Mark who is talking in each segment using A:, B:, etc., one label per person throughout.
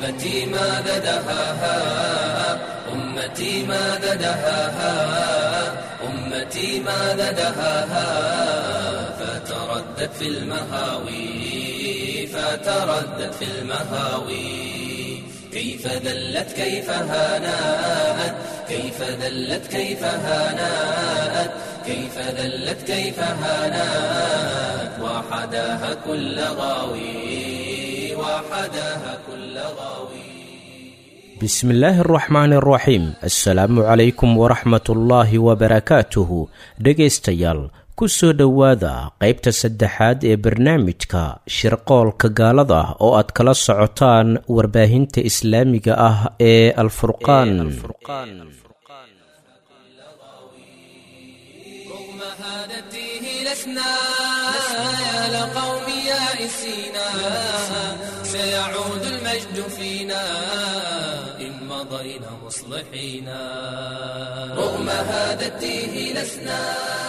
A: أمتي ماذا دهاها أمتي ماذا دهاها أمتي ماذا دهاها فتردت في المهاوي فتردت في المهاوي كيف ذلت كيف هانات كيف ذلت كيف هانات كيف ذلت كيف هانات وحداها كل غاوي وحداها كل غاوي
B: بسم illaahi araxmaan araxiim assalaamu calaykum waraxmat ullaahi wabarakaatuhu dhegaystayaal ku soo dhowaada qaybta saddexaad ee barnaamijka shirqoolka gaalada oo aad kala socotaan warbaahinta islaamiga ah ee alfurqaan
A: رغم هذا التيه لسنا يا لقوم يائسينا سيعود المجد فينا إن مضينا مصلحين رغم هذا التيه لسنا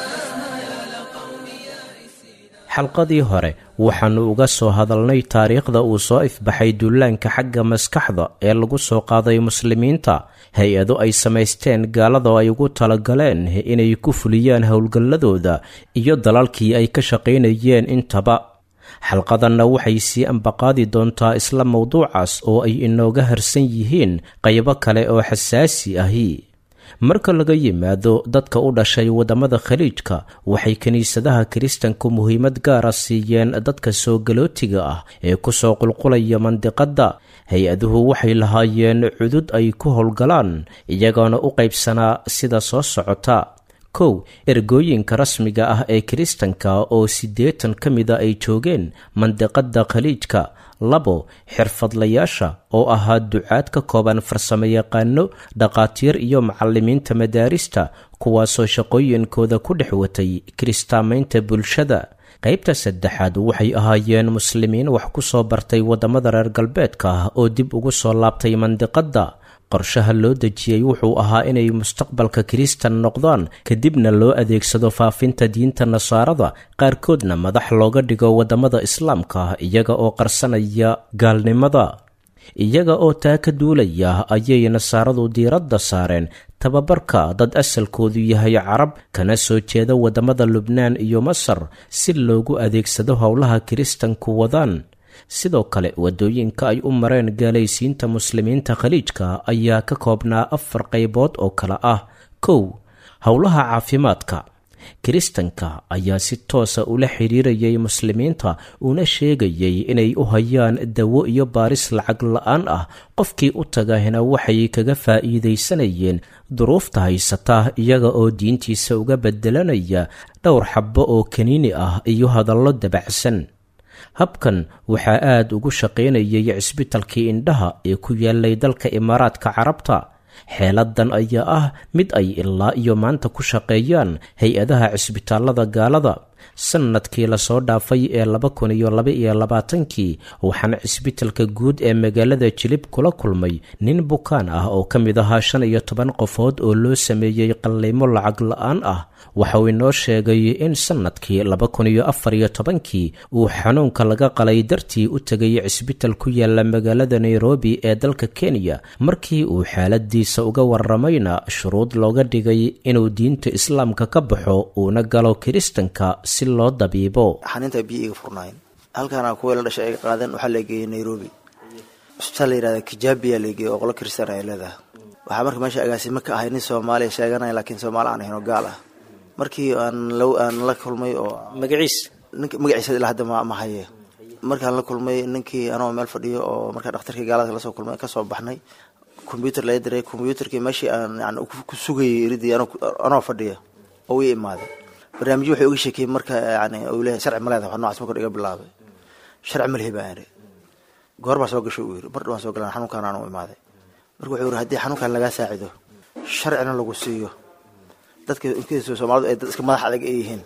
B: xalqadii hore waxaannu uga soo hadalnay taariikhda uu soo ifbaxay dullaanka xagga maskaxda ee lagu soo qaaday muslimiinta hay-ado ay samaysteen gaalada ay ugu talagaleen inay ku fuliyaan howlgalladooda iyo dalalkii ay ka shaqaynayeen intaba xalqadanna waxay sii ambaqaadi doontaa isla mowduucaas oo ay inooga harsan yihiin qaybo kale oo xasaasi ahi marka laga yimaado dadka u dhashay waddamada khaliijka waxay kiniisadaha kiristanku muhiimad gaara siiyeen dadka soo galootiga ah ee kusoo qulqulaya mandiqadda hay-aduhu waxay lahaayeen cudud ay ku howlgalaan iyagoona u qaybsanaa sida soo socota kow ergooyinka rasmiga ah ee kiristanka oo siddeetan ka mida ay joogeen mandiqadda khaliijka labo xirfadlayaasha oo ahaa ducaad ka kooban farsamoyaqaano dhakhaatiir iyo macallimiinta madaarista kuwaasoo shaqooyinkooda ku dhex watay kiristaamaynta bulshada qaybta saddexaad waxay ahaayeen muslimiin wax ku soo bartay waddamada reer galbeedka oo dib ugu soo laabtay mandiqadda qorshaha loo dejiyey wuxuu ahaa inay mustaqbalka kiristan noqdaan kadibna loo adeegsado faafinta diinta nasaarada qaarkoodna madax looga dhigo waddamada islaamka iyaga oo qarsanaya gaalnimada iyaga oo taa ka duulaya ayay nasaaradu diiradda saareen tababarka dad asalkoodu yahay carab kana soo jeeda waddamada lubnaan iyo masar si loogu adeegsado howlaha kiristanku wadaan sidoo kale waddooyinka ay u mareen gaalaysiinta muslimiinta khaliijka ayaa ka koobnaa afar qaybood oo kale ah kow howlaha caafimaadka kiristanka ayaa si toosa ula xidhiirayay muslimiinta una sheegayay inay u hayaan dawo iyo baaris lacag la-aan ah qofkii u tagahina waxay kaga faa'iidaysanayeen duruufta haysata iyaga oo diintiisa uga bedelanaya dhowr xabbo oo kaniini ah iyo hadallo dabacsan habkan waxaa aad ugu shaqaynayay cisbitalkii indhaha ee ku yaalay dalka imaaraadka carabta xeeladan ayaa ah mid ay ilaa iyo maanta ku shaqeeyaan hay-adaha cisbitaalada gaalada sannadkii lasoo dhaafay ee laba kun iyo laba iyo labaatankii waxaana cisbitalka guud ee magaalada jilib kula kulmay nin bukaan ah oo ka mid ahaa shan iyo toban qofood oo loo sameeyey qalliimo lacag la-aan ah waxauu inoo sheegay in sannadkii laba kun iyo afar iyo tobankii uu xanuunka laga qalay dartii u tegay cisbital ku yaala magaalada nairobi ee dalka kenya markii uu xaaladiisa uga waramayna shuruud looga dhigay inuu diinta islaamka ka baxo uuna galo kiristanka si loo dabiibo
C: xaninta biyo iga furnaayeen halkaana kuwii la dhashay ay qaadeen waxaa la geeyey nairobi cusbitaal la yihahda kijabiya la geeyey oo qolo kristaan ay leedahay waxaa marka meesha agaasimo ka ahay nin soomaaliya sheeganaya laakiin soomaali aan ahayn oo gaal ah markii aan aan la kulmay oo
B: magaciis
C: nink magaciisa ilaa hadda ma ma haye markaan la kulmay ninkii anoo meel fadhiyo oo markaa dhakhtarkii gaalada lasoo kulmay kasoo baxnay combyuter laga diray combyuterkii meeshii aan yani ku sugayay iridii anoo fadhiya oo ii imaaday barnaamijyo waxay uga sheekeyey marka yani uu leeyahay sharci ma leedahay wax nocaas marka iga bilaabay sharci ma lihi baan idhi goor baa soo gashay uu yidhi mar dhawaan soo galan xanuunkaan aan u imaaday marka wuxuu yidhi haddii xanuunkaan lagaa saacido sharcina lagu siiyo dadka inkiisa soomaalidu ay dad iska madax adag ay yihiin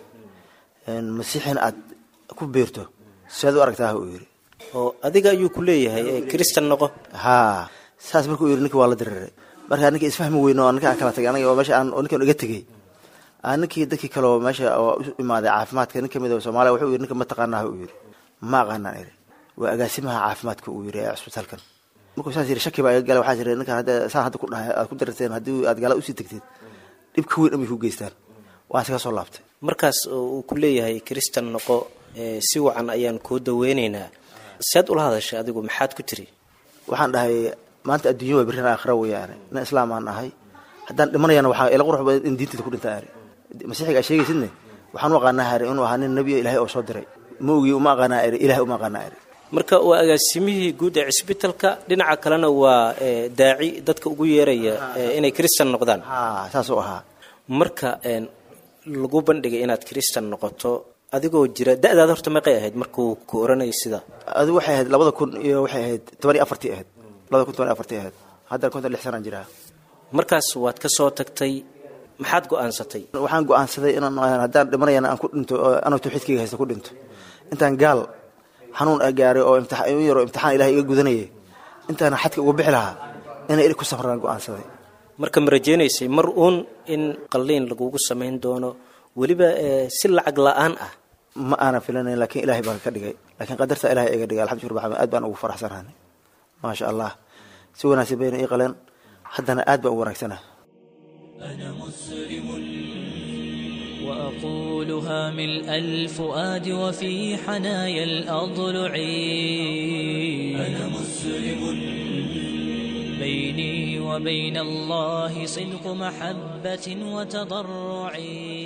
C: masiixin aad ku biirto siaad u aragtaa uu yidhi
B: oo adiga ayuu ku leeyahay kristan noqo
C: haa saas markuu yidhi ninki waa la diriray markaa ninka isfahmi weyne oo ninka aan kala tagay aniga oo meesha aan ninkan iga tegey ninkii dadkii kale oo meesha oo u imaaday caafimaadka nin kamid soomaaliya wuxuu yidhi ninka ma taqaanaa uu yidhi ma aqaanaan idhi waa agaasimaha caafimaadka uu yidhi ee cisbitaalkan markuu saas yiri shaki baa iga gala waxaa jira ninkaan hadda saan hadda ku dhahay aad ku dararteen haddii aad gaalada usii tegteed dhib ka weyn amay ku geystaan waan iskaga soo laabtay
B: markaas uu ku leeyahay kristan noqo si wacan ayaan kuu daweynaynaa sead ula hadashay adigu maxaad ku tiri
C: waxaan dhahay maanta adduunya waa berrin aakhira weeyaane nin islaam aan ahay haddaan dhimanayana waxaa ila qurux badan in diintayda ku dhintaa ari masiixiga aa sheegaysidne waxaan u aqaanaa hari inuu ahaa nin nebiyo ilaahay oo soo diray ma ogii uma aqaanaa eri ilahay uma aqaanaa eri
B: marka waa agaasimihii guud ee cisbitalka dhinaca kalena waa daaci dadka ugu yeeraya inay kristan noqdaan
C: ha saasuu ahaa
B: marka lagu bandhigay inaad kristan noqoto adigoo jira da-daada horta meeqay ahayd markuu ku oranayay sida
C: adigu waxay ahayd labada kun iyo waxay ahayd toban iyo afartii ahayd labada kun toban iyo afartii ahayd haddana konton lix sanaan jiraa
B: markaas waad ka soo tagtay maxaad go-aansatay
C: waxaan go-aansaday inaan haddaan dhimanayana aan ku dhinto anoo tawxiidkayga haysta ku dhinto intaan gaal xanuun a gaaray oo imtixaan yaro imtixaan ilahay iga gudanayay intaana xadka uga bixi lahaa inay eri ku safraan go-aansaday
B: marka ma rajaynaysay mar uun in qalliin lagugu samayn doono weliba si lacag la-aan ah
C: ma aanan filanayn lakiin ilahay baan ka dhigay lakiin qadarta ilahay iga dhigay alxamdu rabbi aad baan ugu faraxsanahay maasha allah si wanaagsan bayna ii qaleen haddana aad baan ugu wanaagsanaha
A: أنا مسلم وأقولها ملء الفؤاد وفي حنايا الأضلع أنا مسلم بيني وبين الله صدق محبة وتضرع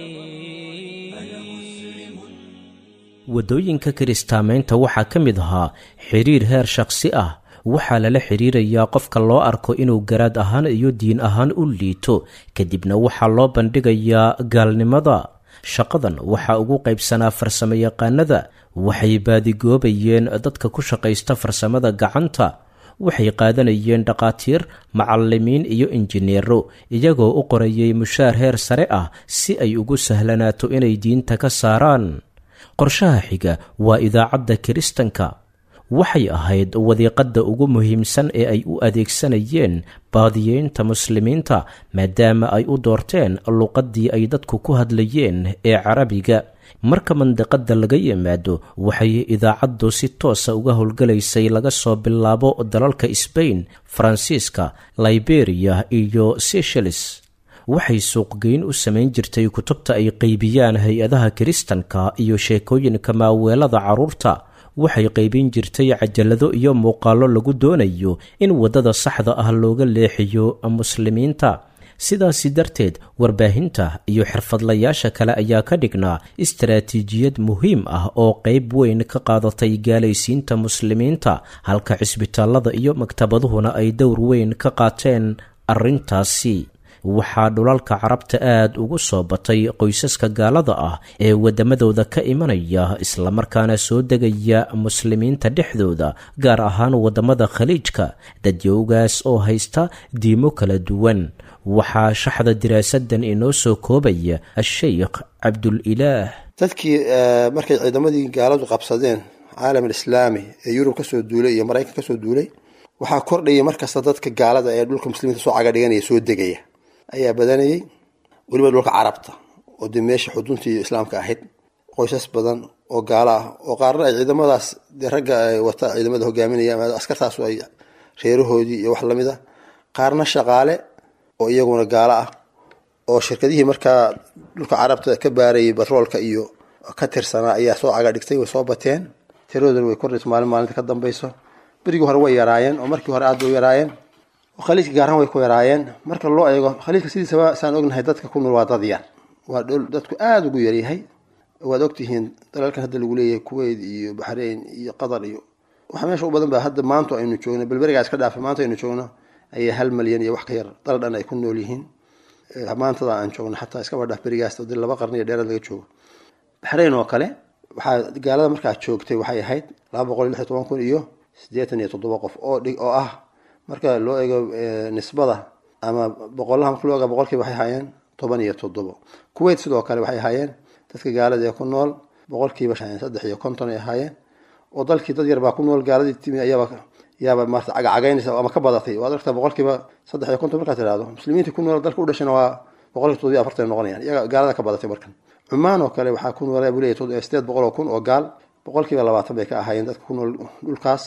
B: waddooyinka kiristaamaynta waxaa ka mid ahaa xiriir heer shakhsi ah waxaa lala xiriirayaa qofka loo arko inuu garaad ahaan iyo diin ahaan u liito kadibna waxaa loo bandhigayaa gaalnimada shaqadan waxaa ugu qaybsanaa farsamo yaqaanada waxay baadigoobayeen dadka ku shaqaysta farsamada gacanta waxay qaadanayeen dhakhaatiir macallimiin iyo injineero iyagoo u qorayay mushaar heer sare ah si ay ugu sahlanaato inay diinta ka saaraan qorshaha xiga waa idaacadda kiristanka waxay ahayd wadiiqadda ugu muhiimsan ee ay u adeegsanayeen baadiyeynta muslimiinta maadaama ay u doorteen luqaddii ay dadku ku hadlayeen ee carabiga marka mandiqadda laga yimaado waxay idaacaddu si toosa uga howlgalaysay laga soo bilaabo dalalka sbain faransiiska liberiya iyo seychelles waxay suuqgeyn u samayn jirtay kutubta ay qaybiyaan hay-adaha kiristanka iyo sheekooyinka maaweelada carruurta waxay qaybin jirtay cajalado iyo muuqaallo lagu doonayo in waddada saxda ah looga leexiyo muslimiinta sidaasi darteed warbaahinta iyo xirfadlayaasha kale ayaa ka dhignaa istaraatiijiyad muhiim ah oo qayb weyn ka qaadatay gaalaysiinta muslimiinta halka cisbitaallada iyo maktabaduhuna ay dowr weyn ka qaateen arrintaasi waxaa dhulalka carabta aad ugu soo batay qoysaska gaalada ah ee waddamadooda ka imanaya islamarkaana soo degaya muslimiinta dhexdooda gaar ahaan waddamada khaliijka dadyowgaas oo haysta diimo kala duwan waxaa shaxda diraasadan inoo soo koobaya a-sheykh cabdulilaah
D: dadkii markay ciidamadii gaaladu qabsadeen caalam alislaami ee yurub kasoo duulay iyo maraykan kasoo duulay waxaa kordhayay markasta dadka gaalada ee dhulka muslimiinta soo cagadhiganaya soo degaya ayaa badanayay weliba dhulka carabta oo dee meesha xuduntii islaamka ahayd qoysas badan oo gaalo ah oo qaarna ay ciidamadaas dee ragga wata ciidamada hogaaminaya ama askartaasu ay reerahoodii iyo wax lamid a qaarna shaqaale oo iyaguna gaalo ah oo shirkadihii markaa dhulka carabta ka baarayay batroolka iyo ka tirsanaa ayaa soo caga dhigtay way soo bateen tiradoodana way kordhayso maalin maalinta ka dambayso berigii hore way yaraayeen oo markii hore aad bay u yaraayeen khaliijka gaarahaan way ku yaraayeen marka loo eego khaliijka sidiisaba saan ognahay dadka ku nool waa dad yar waa dhul dadku aada ugu yaryahay waad ogtihiin dalalkan hadda lagu leeyahay kuwait iyo baxrain iyo qatar iyo waxa meesha u badan ba hadda maanta aynu joogno balberigaa iska dhaafay maanta aynu joogno ayaa hal malyan iyo wax ka yar dal dhan ay ku nool yihiin maantada aan joogno xataa iskaba dhaaf berigaas di laba qarni iyo dheeraad laga joogo baxrain oo kale waxaa gaalada markaa joogtay waxay ahayd laba boqol iyo lix iyo toban kun iyo siddeetan iyo toddoba qof oo dhig oo ah marka loo eego nisbada ama boqolaha marka loo eego boqolkiiba waxay ahaayeen toban iyo toddobo kuwait sidoo kale waxay ahaayeen dadka gaalada ee ku nool boqolkiiba saddex iyo konton ay ahaayeen oo dalkii dad yar baa ku nool gaaladii timi ayaaba yaaba maarata cagacagaynaysa ama ka badatay waad aragtaa boqolkiiba saddex iyo konton markaad tirahdo muslimiintii ku nool dalka u dhashana waa boqolkiiba toddobiyo afartan noqonayaan iyaga gaalada ka badatay markan cumaan oo kale waxaa ku nool buu leeyahay sideed boqol oo kun oo gaal boqolkiiba labaatan bay ka ahaayeen dadka ku nool dhulkaas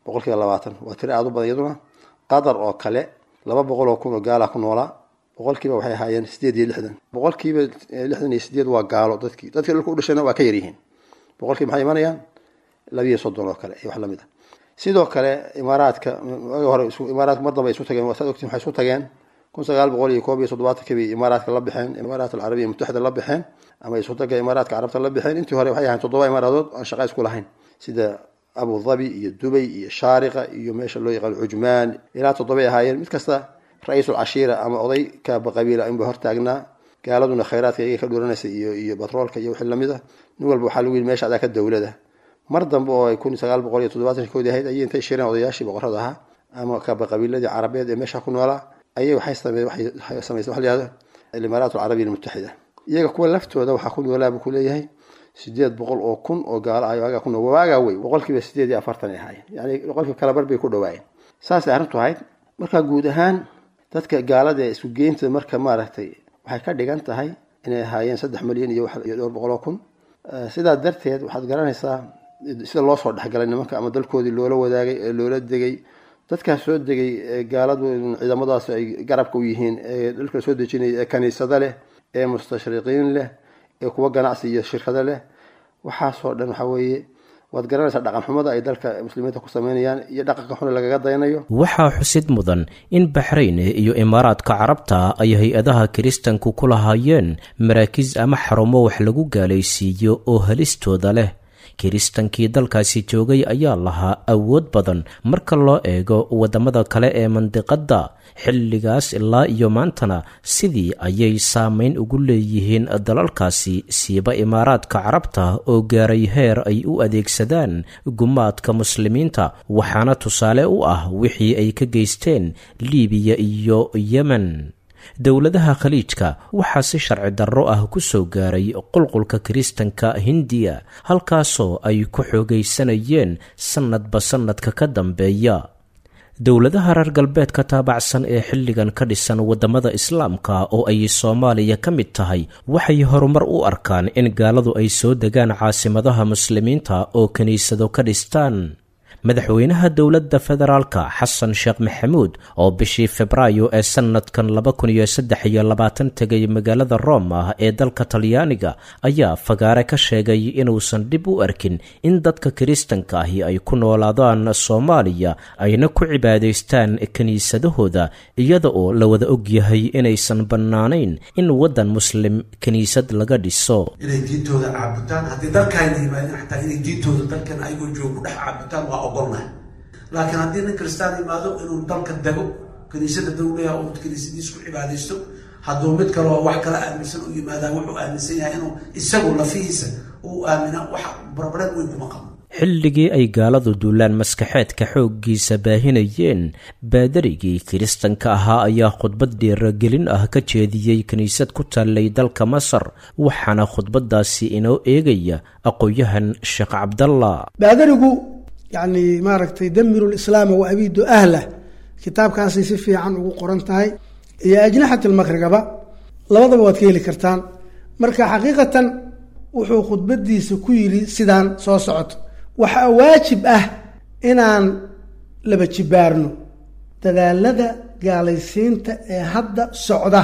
D: boqolkiiba labaatan waa tiro aada u badan iyaduna qatar oo kale laba boqol oo kun oo gaala ku noolaa boqolkiiba waxay ahaayeen sideed iyo lixdan boqolkiiba lixdan iyo sideed waa gaalo dadkii dadkii dhulka u dhashayna waa ka yaryihiin boqolkiiba maxay imanayaan labiiyo soddon oo kale iyo wax lamid a sidoo kale imaaraadka hore imaaraadka mar dambe isu tageen saad ogtiin waxay isu tageen kun sagaal boqol iyo koob iyo soddobaatanki bay imaaraadka la baxeen imaaraat alcarabiya mutaxida la baxeen ama isu taga imaaraadka carabta la baxeen intii hore waxay ahayn toddoba imaaraadood aan shaqa isku lahayn sida abu dhabi iyo dubay iyo shaariqa iyo meesha loo yaqaano cujmaan ilaa toddobay ahaayeen mid kasta ra-iisul cashiira ama oday kaaba qabiila inba hortaagnaa gaaladuna khayraadka iyaga ka dhuranaysa iyo iyo batroolka iyo wixii lamid a nin walba waxaa lagu yidhi meesha adaa ka dowlada mar dambe oo ay kun sagaal boqol iyo toddobaatan koodii ahayd ayay intay shireen odayaashii boqorada ahaa ama kaaba qabiiladii carabeed ee meesha ku noolaa ayay waxay samey waxay sameysay waxa la yihahdo alimaaraat alcarabiya almutaxida iyaga kuwa laftooda waxaa ku noolaa buu ku leeyahay sideed boqol oo kun oo gaalo ah waagaa ku nool waagaa wey boqolkiiba sideed iyo afartan ay ahaayeen yani boqolkiiba kala bar bay ku dhawaayeen saasay arrintu ahayd marka guud ahaan dadka gaalada ee isku geynta marka maaragtay waxay ka dhigan tahay inay ahaayeen saddex milyan iyo iyo dhowr boqol oo kun sidaa darteed waxaad garanaysaa sida loo soo dhexgalay nimanka ama dalkoodii loola wadaagay ee loola degay dadkaas soo degay gaaladu ciidamadaas ay garabka u yihiin ee dalka soo dejinaya ee kaniisado leh ee mustashriqiin leh ee kuwa ganacsi iyo shirkado leh waxaasoo dhan waxaa weeye waad garanaysaa dhaqan xumada ay dalka muslimiinta ku sameynayaan iyo dhaqanka xun lagaga dayanayo
B: waxaa xusid mudan in baxrayn iyo imaaraadka carabta ay hay-adaha kiristanku ku lahaayeen maraakiis ama xarumo wax lagu gaalaysiiyo oo halistooda leh kiristankii dalkaasi joogay ayaa lahaa awood badan marka loo eego waddamada kale ee mandiqadda xilligaas ilaa iyo maantana sidii ayay saameyn ugu leeyihiin dalalkaasi siiba imaaraadka carabta oo gaaray heer ay u adeegsadaan gumaadka muslimiinta waxaana tusaale u ah wixii ay ka geysteen liibiya iyo yemen dowladaha khaliijka waxaa si sharci darro ah ku soo gaaray qulqulka kiristanka hindiya halkaasoo ay ku xoogaysanayeen sannadba sannadka ka dambeeya dowladaha reer galbeedka taabacsan ee xilligan ka dhisan waddamada islaamka oo ay soomaaliya ka mid tahay waxay horumar u arkaan in gaaladu ay soo degaan caasimadaha muslimiinta oo kiniisado ka dhistaan madaxweynaha dowladda federaalka xasan sheekh maxamuud oo bishii febraayo ee sannadkan laba kun iyo saddex iyo labaatan tegay magaalada roma ee dalka talyaaniga ayaa fagaare ka sheegay inuusan dhib u arkin in dadka kiristanka ahi ay ku noolaadaan soomaaliya ayna ku cibaadaystaan kiniisadahooda iyada oo la wada ogyahay inaysan bannaanayn in waddan muslim kiniisad laga dhiso
E: inay diintooda caabutaan haddii dalkaayna yimaadeen xataa inay diintooda dalkan ayagoo jooga ku dhex caabutaan waa ogolnahay laakiin haddii nin kristaan imaado inuu dalka dego kiniisada dawlaha oo kiniisadiis ku cibaadaysto hadduu mid kaleo wax kala aaminsan u yimaadaa wuxuu aaminsan yahay inuu isagu lafihiisa uu aamina wax barbareed weyn kuma qabo
B: xilligii ay gaaladu duulaan maskaxeedka xooggiisa baahinayeen baadarigii kiristanka ahaa ayaa khudbad dhiiragelin ah ka jeediyey kiniisad ku taallay dalka masar waxaana khudbadaasi inoo eegaya aqoon-yahan sheekh cabdalla
F: baadarigu yacni maaragtay damiru lislaama wa abiidu ahlah kitaabkaasay si fiican ugu qoran tahay iyo ajnaxat almakrigaba labadaba waad ka heli kartaan marka xaqiiqatan wuxuu khudbadiisa ku yidhi sidaan soo socoto waxaa waajib ah inaan laba jibaarno dadaalada gaalaysiinta ee hadda socda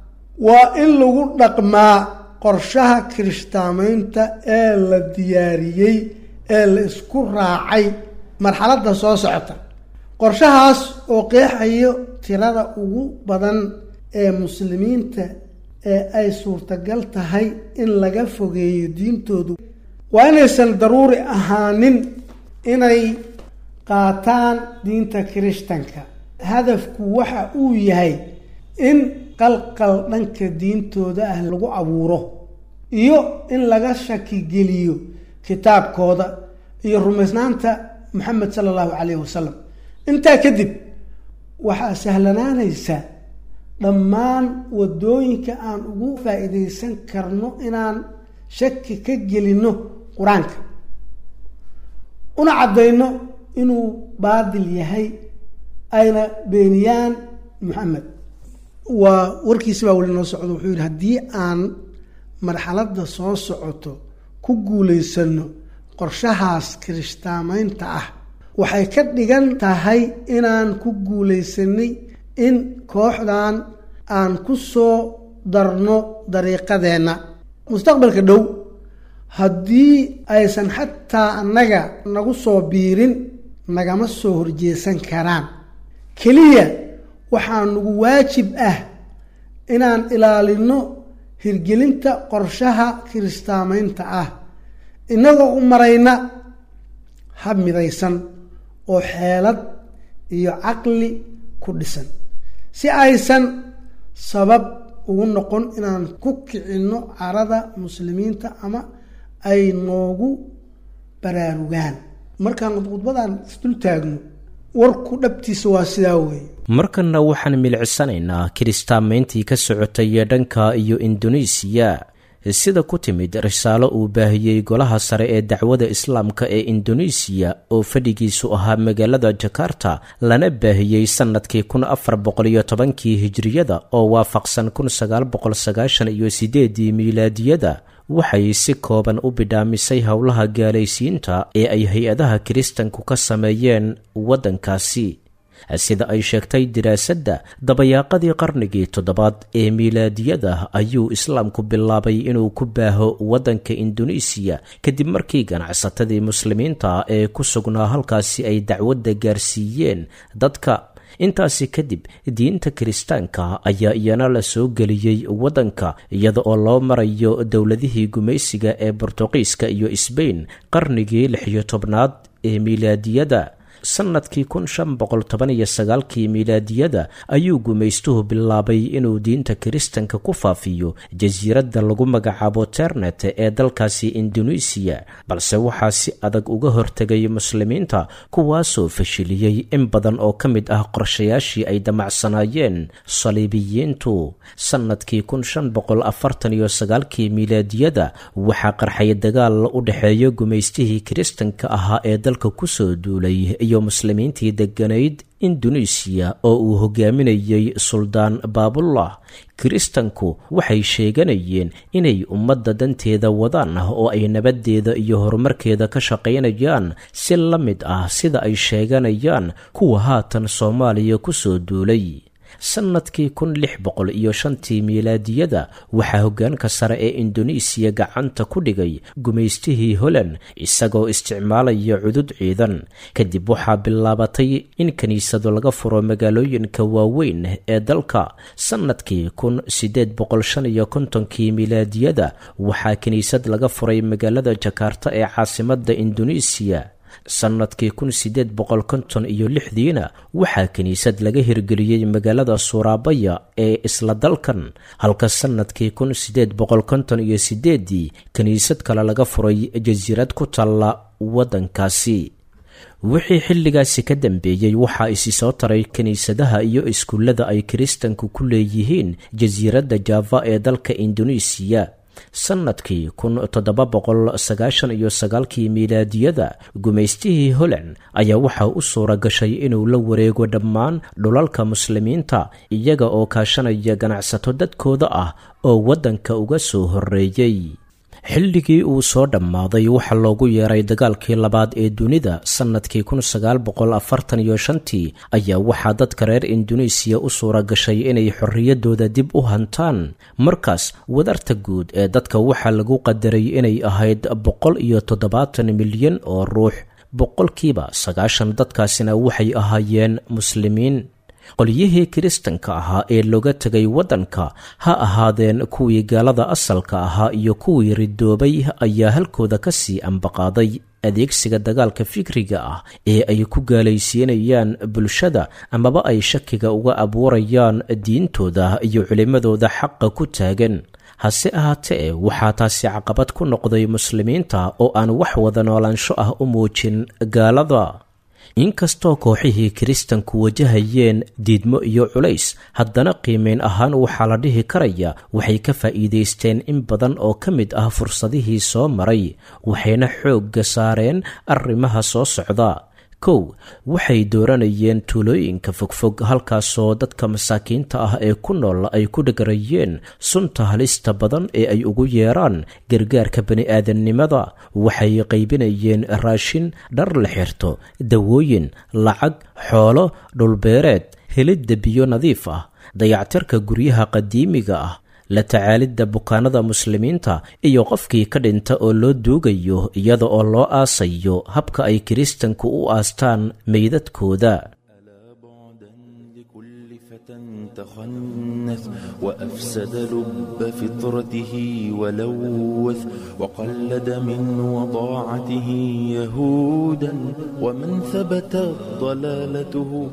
F: waa in lagu dhaqmaa qorshaha kirishtaamaynta ee la diyaariyey ee la isku raacay marxaladda soo socota qorshahaas oo qeexayo tirada ugu badan ee muslimiinta ee ay suurtagal tahay in laga fogeeyo diintoodu waa inaysan daruuri ahaanin inay qaataan diinta kirishtanka hadafku waxa uu yahay in qalqal dhanka diintooda ah lagu abuuro iyo in laga shakigeliyo kitaabkooda iyo rumaysnaanta moxamed sala allahu calayhi wasalam intaa kadib waxaa sahlanaanaysa dhammaan wadooyinka aan ugu faa-iideysan karno inaan shaki ka gelinno qur-aanka una caddayno inuu baadil yahay ayna beeniyaan moxamed waa warkiisi baa weli noo socdo wuxuu yidhi haddii aan marxaladda soo socoto ku guulaysano qorshahaas kirishtaamaynta ah waxay ka dhigan tahay inaan ku guulaysanay in kooxdan aan ku soo darno dariiqadeenna mustaqbalka dhow haddii aysan xataa annaga nagu soo biirin nagama soo horjeesan karaan keliya waxaa nagu waajib ah inaan ilaalino hirgelinta qorshaha kiristaamaynta ah innagoo u marayna hab midaysan oo xeelad iyo caqli ku dhisan si aysan sabab ugu noqon inaan ku kicinno carada muslimiinta ama ay noogu baraarugaan markaan khudbadan isdul taagno warku dhabtiisa waa sidaa weeye
B: markanna waxaan milicsanaynaa kiristaamayntii ka socotay dhanka iyo indonesiya sida ku timid risaalo uu baahiyey golaha sare ee dacwada islaamka ee indonesiya oo fadhigiisu ahaa magaalada jakarta lana baahiyey sannadkii kun afar boqoliyo tobankii hijiriyada oo waafaqsan kun sagaal boqol sagaashan iyo sideedii miilaadiyada waxay si kooban u bidhaamisay howlaha gaalaysiinta ee ay hay-adaha kiristanku ka sameeyeen waddankaasi sida ay sheegtay diraasadda dabayaaqadii qarnigii toddobaad ee miilaadiyada ayuu islaamku bilaabay inuu ku baaho waddanka indonesiya kadib markii ganacsatadii muslimiinta ee ku sugnaa halkaasi ay dacwadda gaarsiiyeen dadka intaasi kadib diinta kiristaanka ayaa iyana la soo geliyey waddanka iyada oo loo marayo dowladihii gumaysiga ee bortuqiiska iyo sbain qarnigii lixiyo tobnaad ee miilaadiyada sannadkii kun shan boqol toban iyo sagaalkii miilaadiyada ayuu gumaystuhu bilaabay inuu diinta kiristanka ku faafiyo jasiiradda lagu magacaabo ternet ee dalkaasi indonesiya balse waxaa si adag uga hortegay muslimiinta kuwaasoo fashiliyey in badan oo ka mid ah qorshayaashii ay damacsanaayeen saliibiyiintu sannadkii kun shan boqol afartan iyo sagaalkii miilaadiyada waxaa qarxay dagaal u dhexeeya gumaystihii kiristanka ahaa ee dalka kusoo duulay iyo muslimiintii degganayd indonesiya oo uu hogaaminayey suldaan baabullah kiristanku waxay sheeganayeen inay ummadda danteeda wadaan oo ay nabaddeeda iyo horumarkeeda ka shaqaynayaan si la mid ah sida ay sheeganayaan kuwa haatan soomaaliya kusoo duulay sannadkii kun lix boqol iyo shantii miilaadiyada waxaa hoggaanka sare ee indonesiya gacanta ku dhigay gumaystihii holand isagoo isticmaalaya cudud ciidan kadib waxaa bilaabatay in kiniisado laga furo magaalooyinka waaweyn ee dalka sannadkii kun siddeed boqol shan iyo kontonkii miilaadiyada waxaa kiniisad laga furay magaalada jakarta ee caasimadda indonesiya sannadkii kun siddeed boqol konton iyo lixdiina waxaa kiniisad laga hirgeliyey magaalada suuraabaya ee isla dalkan halka sannadkii kun siddeed boqol konton iyo sideeddii kiniisad kale laga furay jasiirad ku taalla waddankaasi wixii xilligaasi ka dambeeyey waxaa isi soo taray kiniisadaha iyo iskuullada ay kiristanku ku leeyihiin jasiiradda java ee dalka indonesiya sannadkii kun toddoba boqol sagaashan iyo sagaalkii miilaadiyada gumaystihii holand ayaa waxaa u suura gashay inuu la wareego dhammaan dhulalka muslimiinta iyaga oo kaashanaya ganacsato dadkooda ah oo waddanka uga soo horreeyey xilligii uu soo dhammaaday waxaa loogu yeeray dagaalkii labaad ee dunida sannadkii kun sagaal boqol afartan iyo shantii ayaa waxaa dadka reer indonesiya u suura gashay inay xorriyaddooda dib u hantaan markaas wadarta guud ee dadka waxaa lagu qadaray inay ahayd boqol iyo toddobaatan milyan oo ruux boqolkiiba sagaashan dadkaasina waxay ahaayeen muslimiin qolyihii kiristanka ahaa ee looga tegay waddanka ha ahaadeen kuwii gaalada asalka ahaa iyo kuwii ridoobay ayaa halkooda ka sii ambaqaaday adeegsiga dagaalka fikriga ah ee ay ku gaalaysiinayaan bulshada amaba ay shakiga uga abuurayaan diintooda iyo culimmadooda xaqa ku taagan hase ahaatee waxaa taasi caqabad ku noqday muslimiinta oo aan wax wada noolaansho ah u muujin gaalada inkastoo kooxihii kiristanku wajahayeen diidmo iyo culays haddana qiimeyn ahaan waxaa la dhihi karaya waxay ka faa'iidaysteen in badan oo ka mid ah fursadihii soo maray waxayna xoogga saareen arrimaha soo socda kow waxay dooranayeen tuulooyinka fogfog halkaasoo dadka masaakiinta ah ee ku nool ay ku dhagarayeen sunta halista badan ee ay ugu yeeraan gargaarka bani-aadamnimada waxay qaybinayeen raashin dhar la xirto dawooyin lacag xoolo dhulbeereed helidda biyo nadiif ah dayactirka guryaha qadiimiga ah la tacaalidda bukaanada muslimiinta iyo qofkii ka dhinta oo loo duugayo iyada oo loo aasayo habka ay kiristanku u aastaan meydadkooda
G: تخنث وأفسد لب فطرته ولوث وقلد من وضاعته يهودا ومن ثبت ضلالته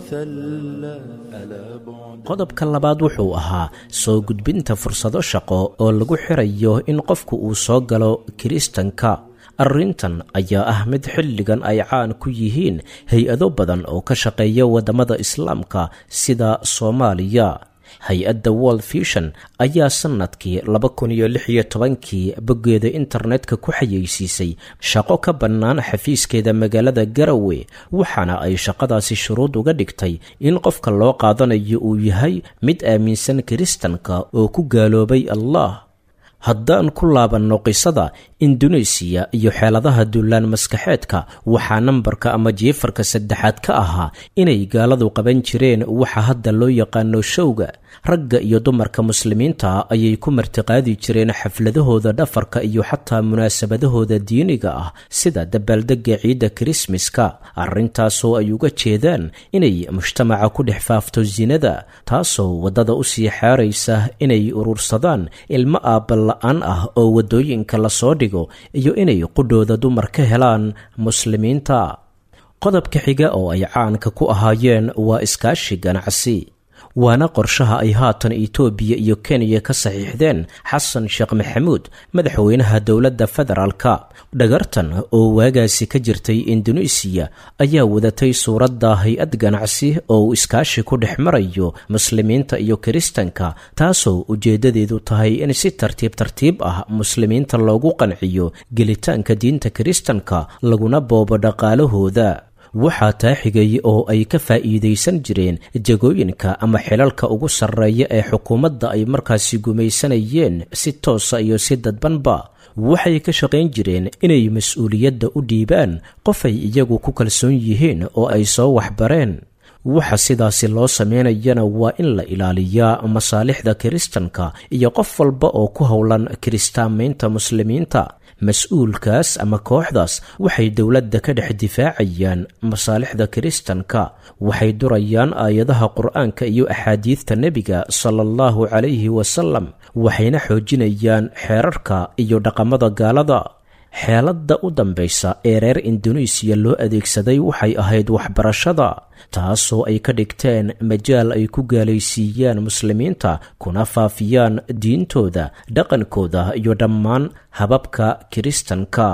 G: وثلى ألا بعد
B: qodobka labaad wuxuu ahaa soo gudbinta fursado shaqo oo lagu xirayo in qofku uu soo galo kiristanka arrintan ayaa ah mid xilligan ay caan ku yihiin hay-ado badan oo ka shaqeeya waddamada islaamka sida soomaaliya hay-adda world vision ayaa sannadkii laba kun iyo lix iyo tobankii boggeeda internetka ku xayeysiisay shaqo ka bannaan xafiiskeeda magaalada garawe waxaana ay shaqadaasi shuruud uga dhigtay in qofka loo qaadanayo uu yahay mid aaminsan kiristanka oo ku gaaloobay allah haddaan ku laabanno qisada induneesiya iyo xeeladaha duulaan maskaxeedka waxaa nambarka ama jiifarka saddexaad ka ahaa inay gaaladu qaban jireen waxa hadda loo yaqaano showga ragga iyo dumarka muslimiinta ayay ku martiqaadi jireen xafladahooda dhafarka iyo xataa munaasabadahooda diiniga ah sida dabaaldega ciidda kirismaska arrintaasoo ay uga jeedaan inay mujtamaca ku dhex faafto sinada taasoo waddada u sii xaaraysa inay urursadaan ilmo aabala-aan ah oo waddooyinka lasoo dhigo iyo inay qudhooda dumar ka helaan muslimiinta qodobka xiga oo ay caanka ku ahaayeen waa iskaashi ganacsi waana qorshaha ay haatan itoobiya iyo kenya ka saxiixdeen xasan sheekh maxamuud madaxweynaha dowladda federaalka dhagartan oo waagaasi ka jirtay induneisiya ayaa wadatay suuradda hay-ad ganacsi oo uu iskaashi ku dhex marayo muslimiinta iyo kiristanka taasoo ujeeddadeedu tahay in si tartiib tartiib ah muslimiinta loogu qanciyo gelitaanka diinta kiristanka laguna boobo dhaqaalahooda waxaa taa xigay oo ay ka faa'iidaysan jireen jagooyinka ama xilalka ugu sarreeya ee xukuumadda ay markaasi gumaysanayeen si toosa iyo si dadbanba waxay ka shaqayn jireen inay mas-uuliyadda u dhiibaan qof ay iyagu ku kalsoon yihiin oo ay soo waxbareen waxa sidaasi loo sameynayana waa in la ilaaliyaa masaalixda kiristanka iyo qof walba oo ku howlan kiristaamaynta muslimiinta mas-uulkaas ama kooxdaas waxay dowladda ka dhex difaacayaan masaalixda kiristanka waxay durayaan aayadaha qur-aanka iyo axaadiidta nebiga sala allahu calayhi wasalam waxayna xoojinayaan xeerarka iyo dhaqamada gaalada xeeladda u dambaysa ee reer induneisiya loo adeegsaday waxay ahayd waxbarashada taasoo ay ka dhigteen majaal ay ku gaalaysiiyaan muslimiinta kuna faafiyaan diintooda dhaqankooda iyo dhammaan hababka kiristanka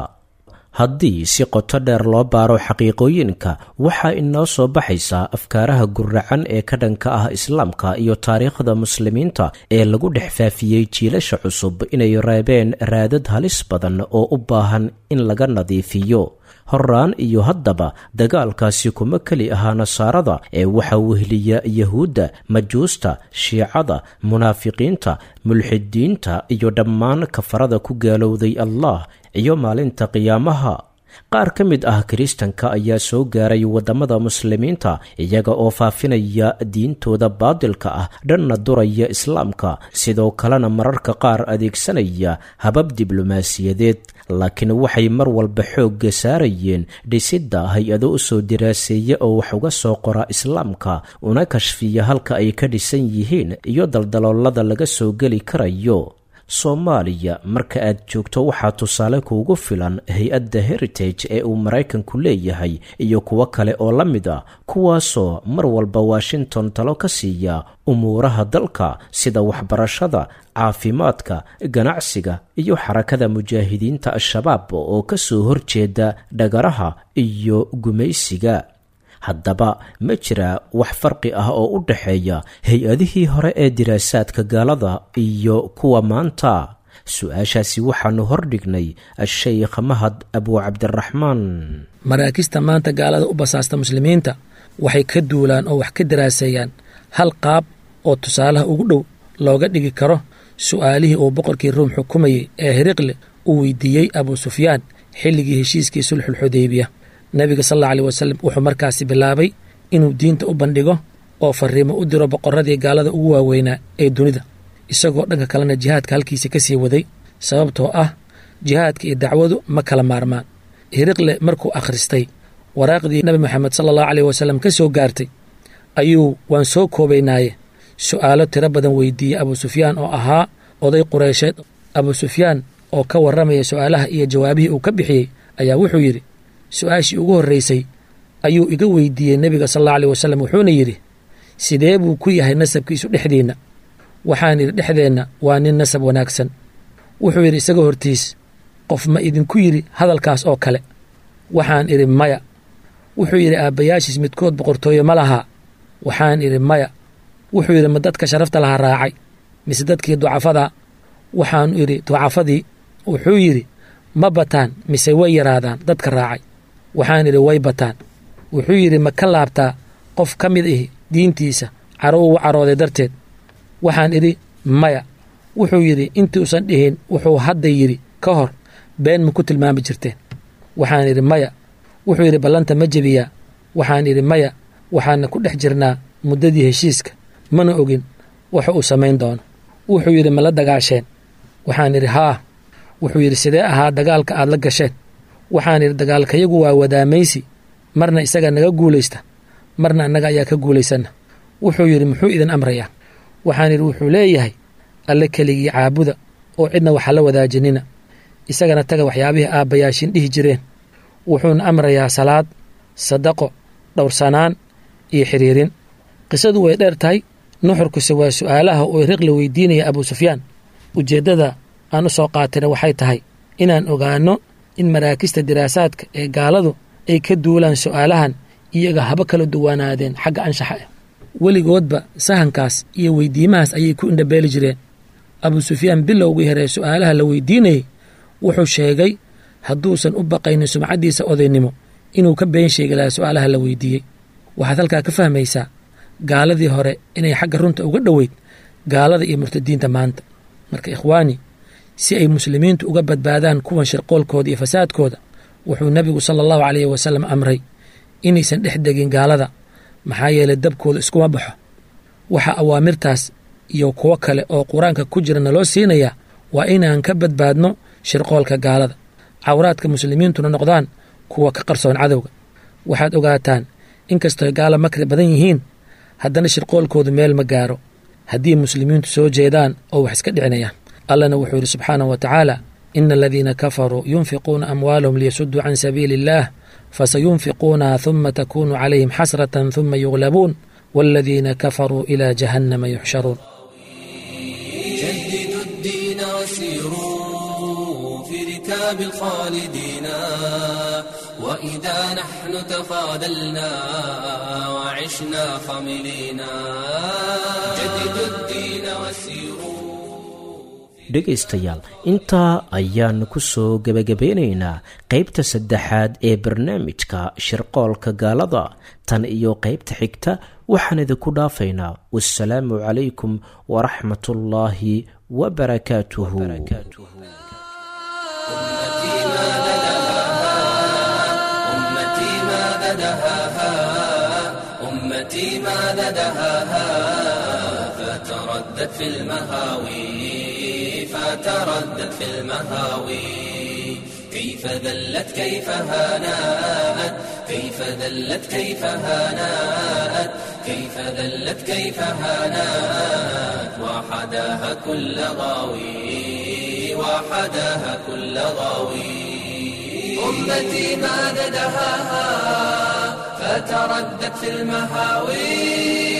B: haddii si qoto dheer loo baaro xaqiiqooyinka waxaa inoo soo baxaysaa afkaaraha guracan ee ka dhanka ah islaamka iyo taariikhda muslimiinta ee lagu dhex faafiyey jiilasha cusub inay reebeen raadad halis badan oo u baahan in laga nadiifiyo horaan iyo haddaba dagaalkaasi kuma keli ahaa nasaarada ee waxaa wehliya yahuudda majuusta shiicada munaafiqiinta mulxidiinta iyo dhammaan kafarada ku gaalowday allah iyo maalinta qiyaamaha qaar ka mid ah kiristanka ayaa soo gaaray waddamada muslimiinta iyaga oo faafinaya diintooda baadilka ah dhanna duraya islaamka sidoo kalena mararka qaar adeegsanaya habab diblomaasiyadeed laakiin waxay mar walba xoogga saarayeen dhisidda hay-ado u soo diraaseeya oo wax uga soo qora islaamka una kashfiya halka ay ka dhisan yihiin iyo daldaloolada laga soo geli karayo soomaaliya marka aad joogto waxaa tusaale kuugu filan hay-adda heritage ee uu maraykanku leeyahay iyo kuwo kale oo la mid a kuwaasoo mar walba washington talo ka siiya umuuraha dalka sida waxbarashada caafimaadka ganacsiga iyo xarakada mujaahidiinta al-shabaab oo ka soo horjeeda dhagaraha iyo gumaysiga haddaba ma jira wax farqi ah oo u dhaxeeya hay-adihii hore ee diraasaadka gaalada iyo kuwa maanta su-aashaasi waxaanu hordhignay a-sheykh mahad abu cabdiraxmaan
H: maraakista maanta gaalada u basaasta muslimiinta waxay ka duulaan oo wax ka daraaseeyaan hal qaab oo tusaalaha ugu dhow looga dhigi karo su'aalihii uu boqorkii ruum xukumayey ee hiriqle uu weydiiyey abuu sufyaan xilligii heshiiskii sulxulxudaybiya nebiga sal alla alih wasalam wuxuu markaasi bilaabay inuu diinta u bandhigo oo fariimo u diro boqorradii gaalada ugu waaweynaa ee dunida isagoo dhanka kalena jihaadka halkiisa ka sii waday sababtoo ah jihaadka iyo dacwadu ma kala maarmaan hiriqle markuu akhristay waraaqdii nebi moxamed sala allahu caleyh wasalam ka soo gaartay ayuu waan soo koobaynaaye su'aalo tiro badan weydiiyey abuu sufyaan oo ahaa oday qureysheed abuu sufyaan oo ka warramaya su'aalaha iyo jawaabihii uu ka bixiyey ayaa wuxuu yidhi su-aashii ugu horraysay ayuu iga weydiiyey nebiga sal alla aleyh wasalam wuxuuna yidhi sidee buu ku yahay nasabkiisu dhexdiinna waxaan yidhi dhexdeenna waa nin nasab wanaagsan wuxuu yidhi isaga hortiis qof ma idinku yidhi hadalkaas oo kale waxaan idhi maya wuxuu yidhi aabbayaashiis midkood boqortooye ma lahaa waxaan idhi maya wuxuu yidhi ma dadka sharafta lahaa raacay mise dadkii ducafada waxaanu idhi ducafadii wuxuu yidhi ma bataan mise way yaraadaan dadka raacay waxaan idhi way bataan wuxuu yidhi ma ka laabtaa qof ka mid ihi diintiisa caro uu carooday darteed waxaan idhi maya wuxuu yidhi intuusan dhihin wuxuu hadda yidhi ka hor been ma ku tilmaami jirteen waxaan idhi maya wuxuu yidhi ballanta ma jebiyaa waxaan idhi maya waxaana ku dhex jirnaa muddadii heshiiska mana ogin waxa uu samayn doono wuxuu yidhi ma la dagaasheen waxaan idhi haa wuxuu yidhi sidee ahaa dagaalka aad la gasheen waxaan idhi dagaalkayagu waa wadaamaysi marna isaga naga guulaysta marna annaga ayaa ka guulaysanna wuxuu yidhi muxuu idin amrayaa waxaan idhi wuxuu leeyahay alle keligii caabuda oo cidna waxa la wadaajinina isagana taga waxyaabihii aabbayaashin dhihi jireen wuxuuna amrayaa salaad sadaqo dhowrsanaan iyo xiriirin qisadu way dheer tahay nuxurkuse waa su'aalaha uu riqli weydiinaya abuu sufyaan ujeeddada aan u soo qaatayna waxay tahay inaan ogaanno in maraakista diraasaadka ee gaaladu ay ka duulaan su'aalahan iyaga haba kala duwanaadeen xagga anshaxa ah weligoodba sahankaas iyo weydiimahaas ayay ku indhabeeli jireen abuu sufyaan bilowgii hore su'aalaha la weydiinayey wuxuu sheegay hadduusan u baqaynin sumcaddiisa odaynimo inuu ka been sheegi lahaa su'aalaha la weydiiyey waxaad halkaa ka fahmaysaa gaaladii hore inay xagga runta uga dhoweyd gaalada iyo murtadiinta maanta marka ikhwaani si ay muslimiintu uga badbaadaan kuwan shirqoolkooda iyo fasaadkooda wuxuu nebigu sala allahu caleyhi wasalam amray inaysan dhex degin gaalada maxaa yeelay dabkooda iskuma baxo waxa awaamirtaas iyo kuwo kale oo qur-aanka ku jira naloo siinayaa waa inaan ka badbaadno shirqoolka gaalada cawraadka muslimiintuna noqdaan kuwa ka qarsoon cadowga waxaad ogaataan inkastooy gaala makri badan yihiin haddana shirqoolkoodu meel ma gaaro haddii muslimiintu soo jeedaan oo wax iska dhicinayaan allana wuxuu yidhi subxaanahu wa tacaala ina aladiina kafaruu yunfiquuna amwaalahum liyasuduu can sabiili illaah fasayunfiquunaha huma takunu calayhim xasratan huma yuglabuun waaladiina kafaruu ilaa jahannama yuxsharuun
I: جددوا الدين وسيروا في ركاب الخالدين وإذا نحن تفاضلنا وعشنا خملينا جددوا الدين وسيروا
B: dhegaystayaal intaa ayaanu ku soo gebagabeynaynaa qaybta saddexaad ee barnaamijka shirqoolka gaalada tan iyo qaybta xigta waxaan idinku dhaafaynaa wasalaamu calaykum waraxmatullaahi wabarakaatuhu
I: أمتي ماذا دهاها أمتي ماذا دهاها فتردد في المهاوي فتردد في المهاوي كيف ذلت كيف هانات كيف ذلت كيف هانات كيف ذلت كيف هانات وحداها كل غاوي وحداها كل غاوي أمتي ماذا دهاها فتردت في المهاوي